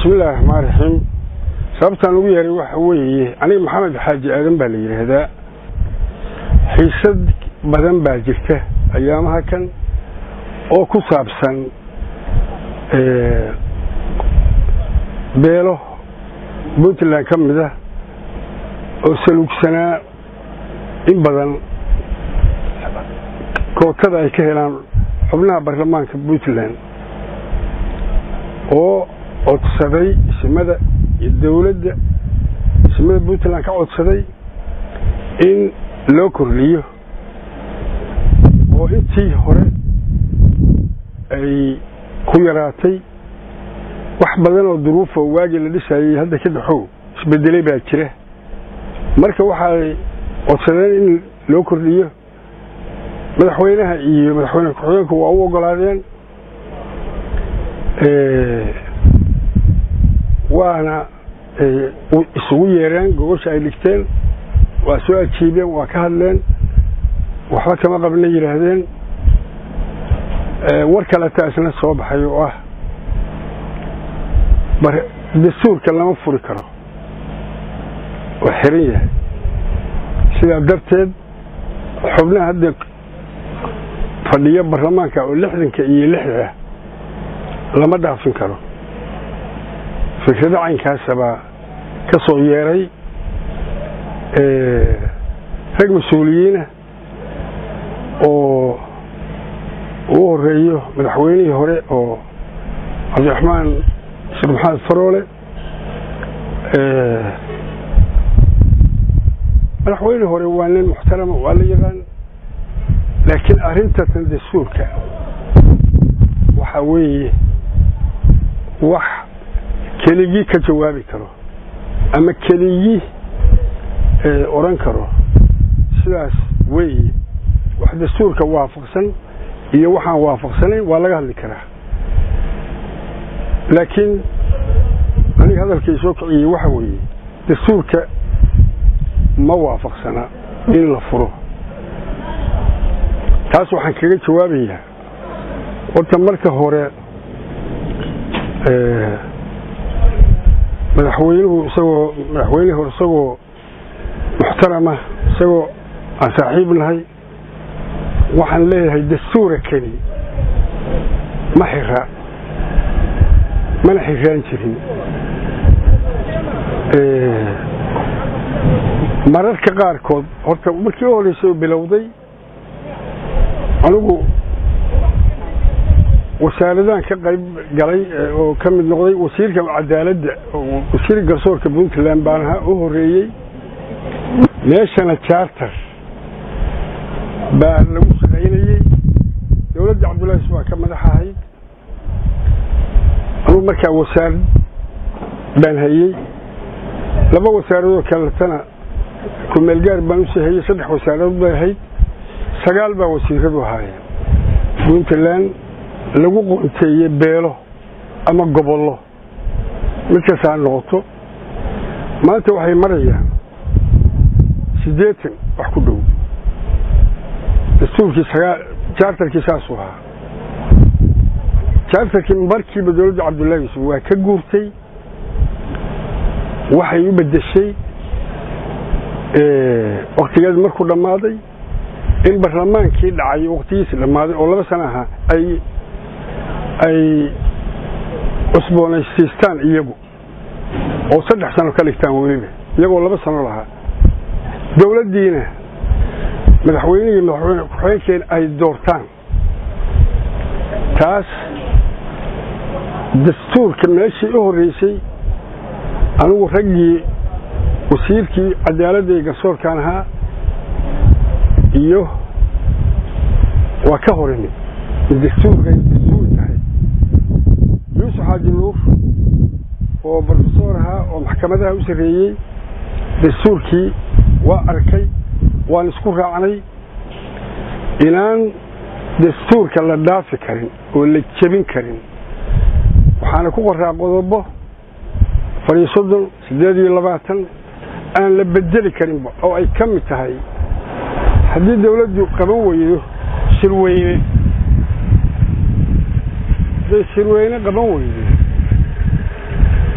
bismillahi raxmaan raxiim sababtaan ugu yeeray waxa weeye aniga maxamed xaaji aadan baa la yidhaahdaa xiisad badan baa jirta ayaamaha kan oo ku saabsan beelo puntland ka mid ah oo saluugsanaa in badan kootada ay ka helaan xubnaha baarlamaanka puntland oo codsaday isimada iyo dowladda isimada puntland ka codsaday in loo kordhiyo oo intii hore ay ku yaraatay wax badan oo duruufa waagii la dhisayay hadda ka dhaxow isbedelay baa jira marka waxaay codsadeen in loo kordhiyo madaxweynaha iyo madaxweyne ku-xigeenku waa u ogolaadeen waana isugu yeereen gogosha ay dhigteen waa soo ajiibeen waa ka hadleen waxba kama qabna yidhaahdeen war kaleta isna soo baxay oo ah dastuurka lama furi karo oo xiran yahay sidaa darteed xubnaha hadda fadhiyo baarlamaanka oo lixdanka iyo lixda lama dhaafin karo fikrado caynkaasabaa ka soo yeeray rag mas-uuliyiina oo uu horeeyo madaxweynihii hore oo cabdiraxmaan sheekh maxamed faroole madaxweynihii hore waa nin muxtarama waa la yaqaan laakiin arintatan dastuurka waxaa weeye wax keligii ka jawaabi karo ama keligii odhan karo sidaas weeye wax dastuurka waafaqsan iyo waxaan waafaqsanayn waa laga hadli karaa laakiin aniga hadalkay soo kiciyey waxa weeye dastuurka ma waafaqsana in la furo taas waxaan kaga jawaabayaa horta marka hore madaxweynuhu isagoo madaxweynihii hore isagoo muxtarama isagoo aan saaxiib nahay waxaan leeyahay dastuura keli ma xira mana xiraan jirin mararka qaarkood horta markii u horreysay oo bilowday anigu wasaaradan ka qayb galay oo ka mid noqday wasiirka cadaaladda wasiir garsoorka puntland baan ahaa u horeeyey meeshana charter baa lagu shaqaynayey dowladda cabdullahi baa ka madax ahayd anugu markaa wasaarad baan hayey laba wasaaradoo kaletana kumeelgaar baan usii hayey saddex wasaaradood bay ahayd sagaal baa wasiiradu ahaayeen puntland lagu qoonteeye beelo ama gobollo mid kastaa noqoto maanta waxay marayaan siddeetan wax ku dhow dastuurkii sagaa jaartarkii saasuu ahaa jaartarkii markiiba dowladda cabdullahi yuusuf waa ka guurtay waxay u beddeshay waktigeed markuu dhammaaday in barlamaankii dhacay waktigiisi dhammaaday oo laba sana ahaa ay ay cusboonaysiistaan iyagu oo saddex sano ka dhigtaan weliba iyagoo laba sano lahaa dowladdiina madaxweynihii madaxweyne ku-xigeenkeena ay doortaan taas dastuurka meeshii u horreysay anigu raggii wasiirkii cadaaladda iyo garsoorkaan ahaa iyo waa ka horimid dastuurka dastuur tahay yuusuf xaaji nuur oo brofesor ahaa oo maxkamadaha u sarreeyey dastuurkii waa arkay waan isku raacnay inaan dastuurka la dhaafi karin oo la jebin karin waxaana ku qoraa qodobo fariyo soddon siddeed iyo labaatan aan la bedeli karinba oo ay ka mid tahay haddii dawladdu qaban weydo shirweyne hadday shirweyne qaban weydo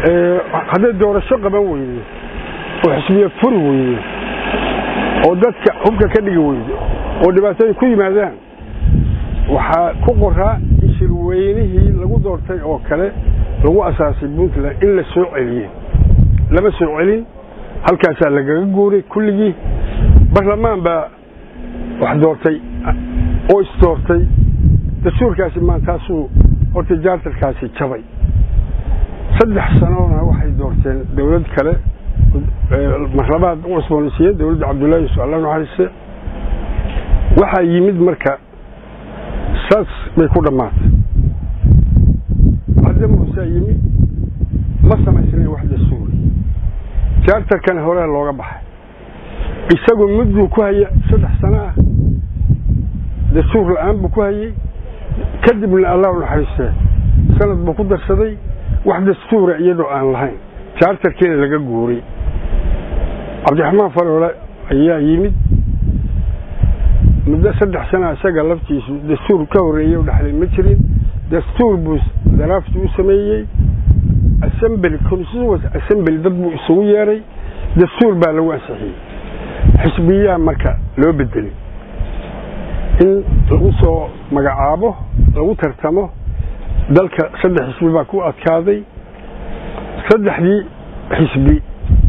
hadday doorasho qaban weydo oo xisbiye furi weydo oo dadka hubka ka dhigi weydo oo dhibaatooyin ku yimaadaan waxaa ku qoraa in shirweynihii lagu doortay oo kale lagu asaasay puntland in la soo celiye lama soo celin halkaasaa lagaga guuray kulligii barlamaan baa wax doortay oo isdoortay dastuurkaasi maantaasuu horta jaartarkaasi jabay saddex sanoona waxay doorteen dowlad kale marlabaad u cusboonaysiiyeen dowladda cabdullaahi yusuf alla naxariiste waxaa yimid marka saas bay ku dhammaatay cadde muusaa yimid ma samaysnayn wax dastuuri jaartarkana horea looga baxay isagoo mudduu ku haya saddex sano ah dastuur la-aan buu ku hayey kadibna allahu naxariistee sanad buu ku darsaday wax dastuura iyadoo aan lahayn jaartarkiina laga guuray cabdiraxmaan faroole ayaa yimid muddo saddex sana isaga laftiisu dastuur ka horreeyey u dhexlay ma jirin dastuur buu daraafti u sameeyey assembly constituent assembly dad buu isugu yeeray dastuur baa lagu ansixiyey xisbiyaa marka loo bedelay in lagu soo magacaabo lagu tartamo dalka saddex xisbi baa ku adkaaday saddexdii xisbi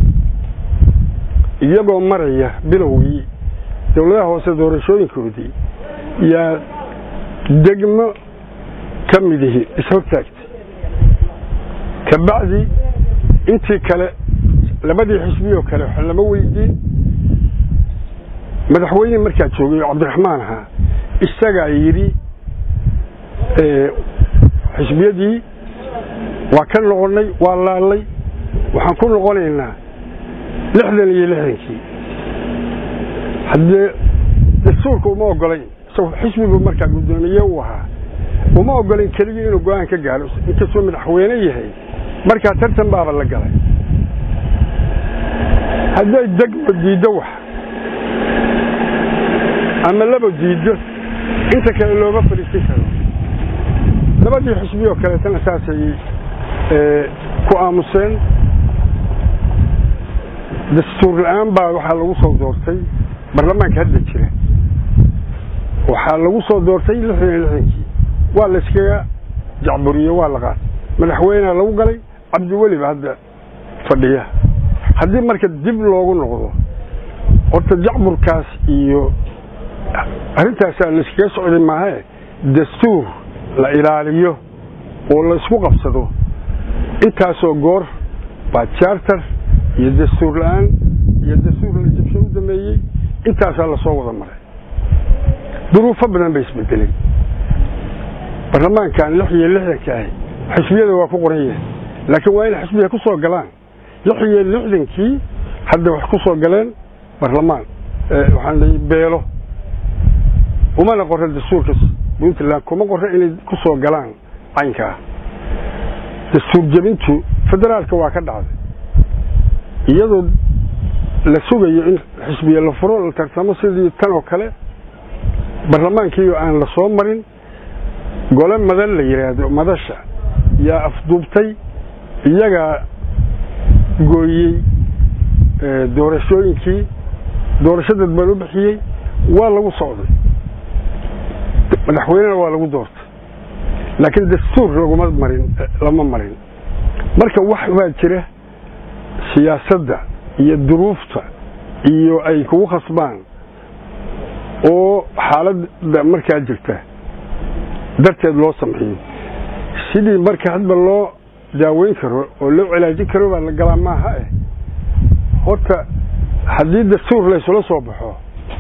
iyagoo maraya bilowgii dowladaha hoose doorashooyinkoodii yaa degmo ka midihi ishortaagtay kabacdi intii kale labadii xisbiyoo kale wax lama weydiin madaxweyne markaa joogay oo cabdiraxmaan ahaa isagaa yidhi xisbiyadii waa ka noqonnay waa laalay waxaan ku noqonaynaa lixdan iyo lixdankii haddee dastuurka uma ogolayn isagoo xisbigu markaa guddoomiye u ahaa uma ogolayn keligii inuu go-aan ka gaaro inkastuu madaxweyne yahay markaa tartan baaba la galay hadday degmo diiddo wax ama laba diiddo inta kale looma fadhiisin karo labadii xisbiyoo kaleetana saasay ku aamuseen dastuur la-aan baa waxaa lagu soo doortay baarlamaanka hadda jira waxaa lagu soo doortay lixdan iyo lixdankii waa la iskaga jacburiye waa la qaatay madaxweynea lagu galay cabdiweliba hadda fadhiya haddii marka dib loogu noqdo horta jacburkaas iyo arrintaasaa la iskaga socday maahae dastuur la ilaaliyo oo la isku qabsado intaasoo goor baa jaartar iyo dastuur la-aan iyo dastuur la jabsho u dameeyey intaasaa lasoo wada maray duruufo badan bay isbedelay baarlamaankan lix iyo lixdanka ahi xisbiyada waa ku qoran yahay laakiin waa inay xisbiya ku soo galaan lix iyo lixdankii hadda wax ku soo galeen baarlamaan waxaan leeyay beelo umana qorra dastuurka puntland kuma qorra inay ku soo galaan caynka ah dastuur jebintu federaalka waa ka dhacday iyadoo la sugayo in xisbiya la furo la tartamo sidii tan oo kale baarlamaankiioo aan la soo marin gole madan la yidhaahdo madasha yaa afduubtay iyagaa gooyey doorashooyinkii doorasho dadbaan u bixiyey waa lagu socday madaxweynena waa lagu doortay laakiin dastuur laguma marin lama marin marka wax baa jira siyaasadda iyo duruufta iyo ay kugu khasbaan oo xaaladda markaa jirta darteed loo sameeyo sidii marka hadba loo daaweyn karo oo loo cilaajin karo baa la galaa maaha eh horta haddii dastuur laysula soo baxo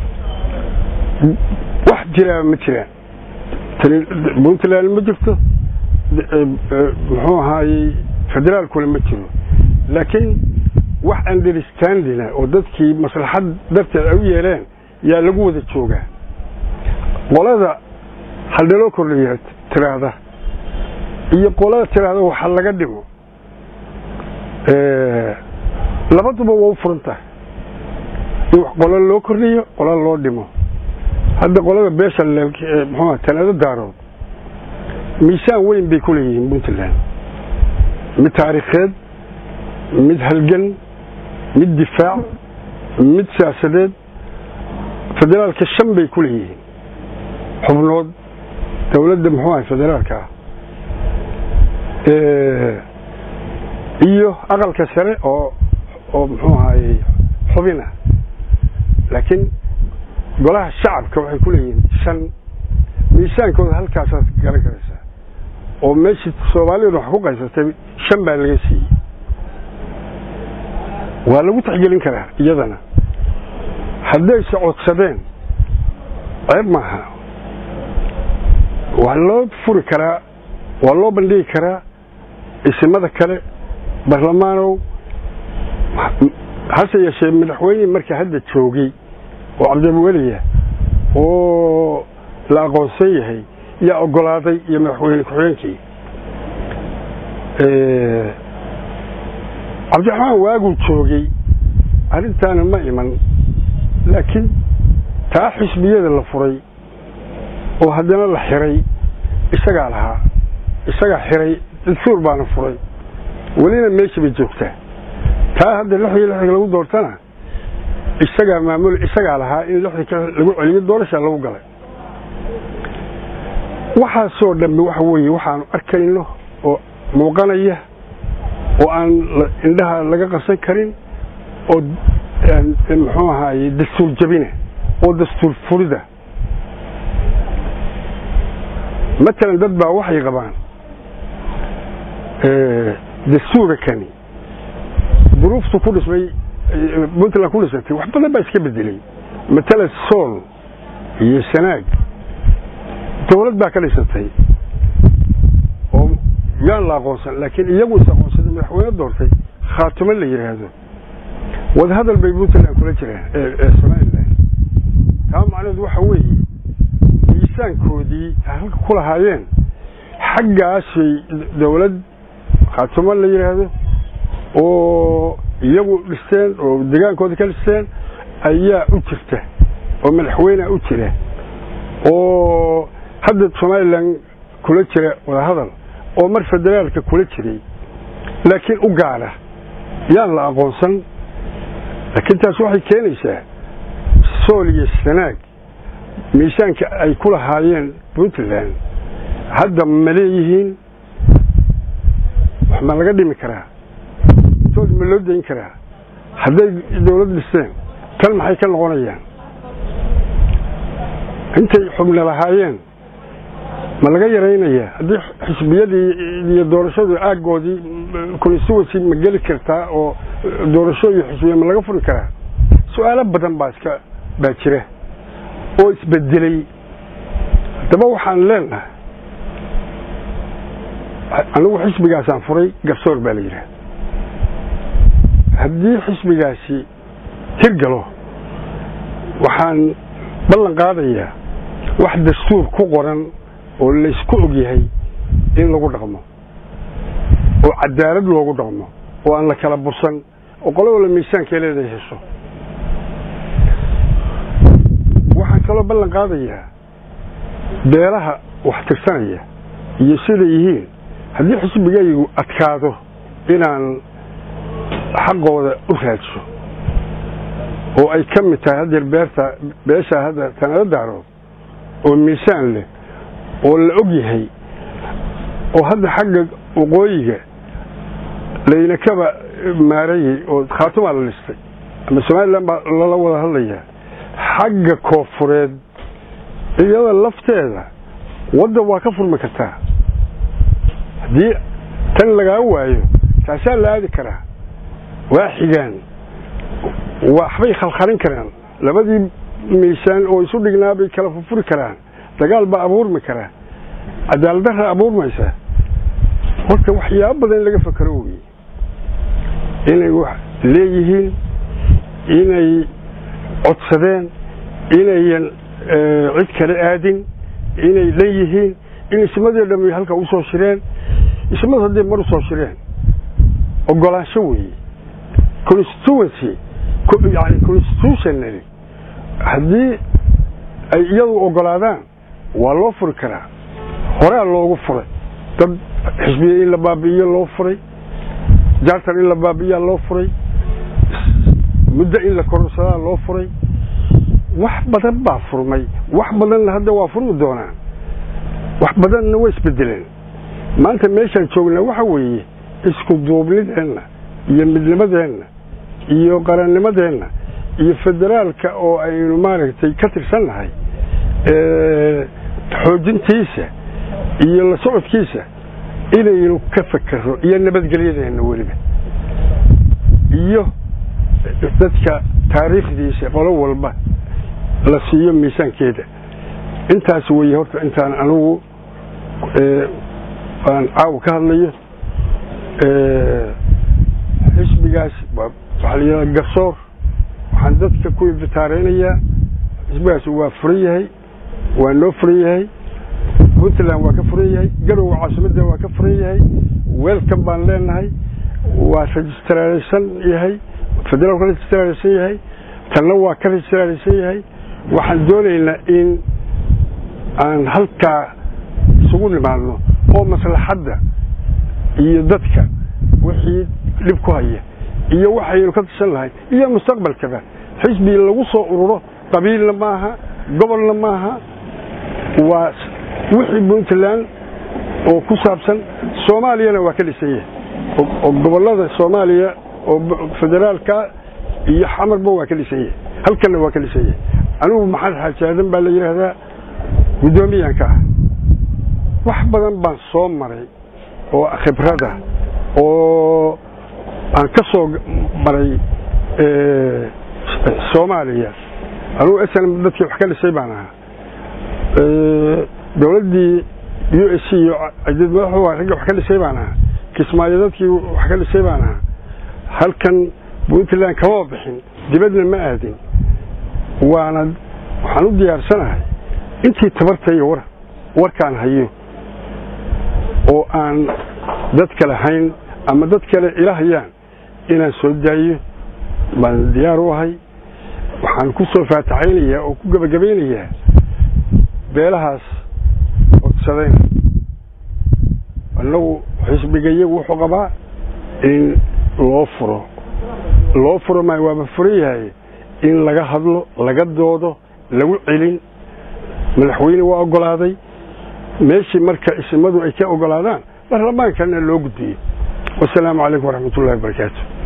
wax jiraaba ma jiraan puntland ma jirto muxuu ahaayey federaalkuna ma jiro laakiin wax understandina oo dadkii maslaxad darteed ay u yeeleen yaa lagu wada joogaa qolada haldhaloo kordhaya tiraahda iyo qolada tiraahda waxa laga dhimo labaduba waa u furan tahay in qola loo kordhiyo qola loo dhimo hadda qolada beesha mxuua talaado daarood miisaan weyn bay ku leeyihiin puntland mid taariikheed mid halgan mid difaac mid siyaasadeed federaalka shan bay ku leeyihiin xubnood dowladda muxuu ahay federaalka ah iyo aqalka sare oo oo muxuu ahaayey xubin ah laakiin golaha shacabka waxay ku leeyihiin shan miisaankooda halkaasaad garan karaysaa oo meeshii soomaaliyadu wax ku qaysatay shan baa laga siiyey waa lagu taxgelin karaa iyadana haddayse codsadeen ceeb maaha waa loo furi karaa waa loo bandhigi karaa isimada kale barlamaanow hase yeeshee madaxweynihii marka hadda joogay oo cabdiweliya oo la aqoonsan yahay yaa ogolaaday iyo madaxweyne ku-xigeenkii cabdiraxmaan waaguu joogay arrintaana ma iman laakiin taa xisbiyada la furay oo haddana la xiray isagaa lahaa isagaa xiray dastuur baana furay welina meesha bay joogtaa taa hadda lixdii lixdii lagu doortana isagaa maamul isagaa lahaa in lixdii ka lagu celiyo doorashaa lagu galay waxaasoo dhambe waxa weeye waxaanu arkayno oo muuqanaya oo aan indhaha laga qarsan karin oo muxuu ahaaye dastuur jabina oo dastuur furida matalan dad baa waxay qabaan dastuura kani duruuftu ku dhismay puntland ku dhisantay wax badan baa iska bedelay matalan sool iyo sanaag dowlad baa ka dhisantay oo yaan la aqoonsan laakiin iyagu is aqoonsaday madaxweyne doortay khaatimo la yidhaahdo wadahadal bay puntland kula jiraan ee somalilan taa macnaheedu waxa weeye miisaankoodii halka ku lahaayeen xaggaasay dowlad khaatimo la yidhaahdo oo iyagu dhisteen oo degaankooda ka dhisteen ayaa u jirta oo madaxweynea u jira oo hadda somalilan kula jira wadahadal oo mar federaalka kula jiray laakiin u gaara yaan la aqoonsan laakiin taas waxay keenaysaa sool iyo sanaag miisaanka ay ku lahaayeen puntland hadda ma leeyihiin wax ma laga dhimi karaa sool ma loo dayn karaa hadday dowlad dhisteen tan maxay ka noqonayaan intay xubna lahaayeen ma laga yaraynayaa haddii xisbiyadii iyo doorashadu aaggoodii constituency ma geli kartaa oo doorasho iyo xisbiya ma laga furi karaa su-aalo badan baa iska baa jira oo isbedelay haddaba waxaan leenahay anigu xisbigaasaan furay garsoor baa la yidhaha haddii xisbigaasi tirgalo waxaan ballan qaadayaa wax dastuur ku qoran oo laysku og yahay in lagu dhaqmo oo cadaalad loogu dhaqmo oo aan la kala bursan oo qolo wala miisaankay leedahay hesho waxaan kaloo ballan qaadayaa beelaha wax tirsanaya iyo siday yihiin haddii xisbigaygu adkaado inaan xaqooda u raadsho oo ay ka mid tahay haddeer beerta beeshaa hadda tanado daarood oo miisaan leh oo la og yahay oo hadda xagga waqooyiga layna kaba maarayay oo khaatumaa la dhistay ama somalilan baa lala wada hadlayaa xagga koofureed iyada lafteeda waddan waa ka furmi kartaa haddii tan lagaa waayo taasaa la aadi karaa waa xigaan waxbay khalkhalin karaan labadii miisaan oo isu dhignaa bay kala furfuri karaan dagaal baa abuurmi karaa cadaaladdarra abuurmaysa horta waxyaabo badan in laga fakero weye inay wax leeyihiin inay codsadeen inayan cid kale aadin inay dhan yihiin in ismadii dham halka usoo shireen ismadu hadday mar usoo shireen ogolaansho weeye constituency yani constitutionally haddii ay iyadu ogolaadaan waa loo furi karaa horaa loogu furay dad xisbiya in la baabi'iyo loo furay jaartan in la baabiyaa loo furay muddo in la kororsadaa loo furay wax badan baa furmay wax badanna hadda waa furmi doonaan wax badanna way isbedeleen maanta meeshaan joognaa waxa weeye isku duubnideenna iyo midnimadeenna iyo qarannimadeenna iyo federaalka oo aynu maaragtay ka tirsannahay xoojintiisa iyo la socodkiisa inaynu ka fakero iyo nabadgelyadeenna weliba iyo dadka taariikhdiisa qolo walba la siiyo miisaankeeda intaas weeye horta intaan anugu aan caawa ka hadlayo xisbigaas waxaa la yidhahda garsoor waxaan dadka ku ibitaareynayaa xisbigaas waa furan yahay waa noo furan yahay puntland waa ka furan yahay garowe caasimadda waa ka furan yahay weelkan baan leenahay waa registraraysan yahay federaalku registraraysan yahay tanna waa ka registraraysan yahay waxaan doonaynaa in aan halkaa isugu nimaadno oo maslaxadda iyo dadka wixii dhib ku haya iyo waxaynu ka tirsan lahay iyo mustaqbalkaba xisbi lagu soo ururo qabiilna maaha gobolna maaha waa wixii puntland oo ku saabsan soomaaliyana waa ka dhisan yahay oo gobolada soomaaliya oo federaalka iyo xamarba waa ka dhisan yahay halkanna waa ka dhisan yahay anigu maxamed xaaji aadan baa la yidhaahdaa guddoomiyaanka ah wax badan baan soo maray oo khibrada oo aan ka soo maray soomaaliya anugu snm dadkii wax ka dhisay baan ahaa dowladdii u s c iyo cadid madaxu ragga wax ka dhisay baan ahaa kismaayo dadkii wax ka dhisay baan ahaa halkan puntland kamaba bixin dibadna ma aadin waana waxaan u diyaarsanahay intii tabartaiyo war warkaan hayo oo aan dad kale hayn ama dad kale ila hayaan inaan soo daayo baan diyaar u ahay waxaan ku soo faataxaynayaa oo ku gebagabaynayaa beelahaas codsadeen annagu xisbiga iyagu wuxuu qabaa in loo furo loo furo maayo waaba furan yahay in laga hadlo laga doodo lagu celin madaxweyne waa ogolaaday meeshii marka isimadu ay ka ogolaadaan baarlamaankana loo gudbiyo wasalaamu calaykum waraxmat ullahi wabarakaatu